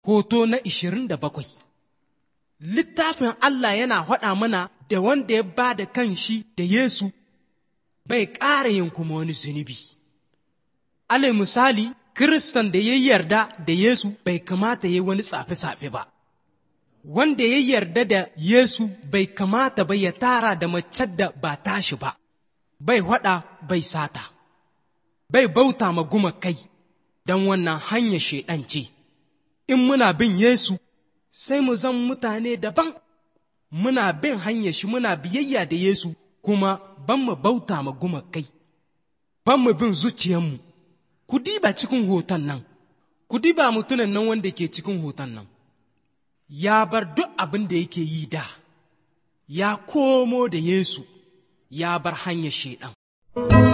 hoto na ishirin da bakwai. Littafin Allah yana faɗa mana da wanda ya ba da kan shi da Yesu bai ƙara yin kuma wani zunubi. Alai misali, Kiristan da ya yarda da Yesu bai kamata ya yi wani tsafe-tsafe ba. Wanda ya yarda da Yesu bai kamata ba ya tara da mace da ba tashi ba, bai haɗa bai sata, bai bauta ma gumakai don wannan hanyar shaiɗan ce. In muna bin Yesu, sai mu zan mutane daban, muna bin hanyar shi muna biyayya da Yesu kuma ban mu bauta ma gumakai, ban mu bin zuciyarmu. Ku diba cikin hoton nan, ku diba mutunan nan wanda ke cikin hoton nan, ya bar duk abin da yake yi da, ya komo da Yesu, ya bar hanyar shaiɗan.